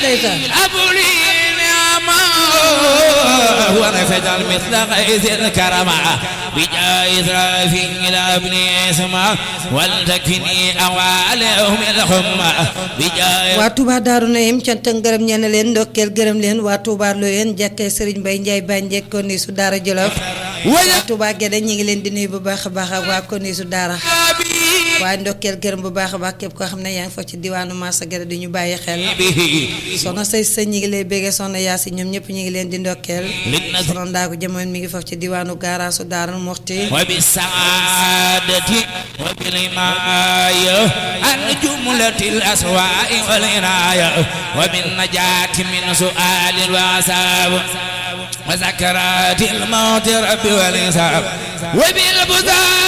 ndeysaan أبولي نعمة ونفجر مثل غيث الكرمة بجاه إسرافيل ابن اسمع ولتكفني أوالهم الحمى بجاه waa Touba Daaru Nahim cant ak ngërëm ñeen leen ndokkeel gërëm leen waa Touba Loyeen jàkkee Serigne Baye Ndiaye Bandiek konni su Daara Jolof waa Touba Guédé ñi ngi leen di nuyu bu baax a baax ak waa konni su Daara waaye ndokkeel gërëm bu baax a baax képp koo xam ne yaa ngi fa ci diwaanu Massa Guédé di ñu bàyyi xel به soxna say sa ñi ngi lay béggee soxna Yaasi ñoom ñëpp ñi ngi leen di ndokkeel soxna Ndaaku jamono mi ngi foofu ci diwaanu gaaraasu Daara Muxti وبالسعادة وبالإماية عن جملة الأسواء والعناية وبالنجاة من سؤال الوعساب وسكرات الموت رب والإنساب وبالبذار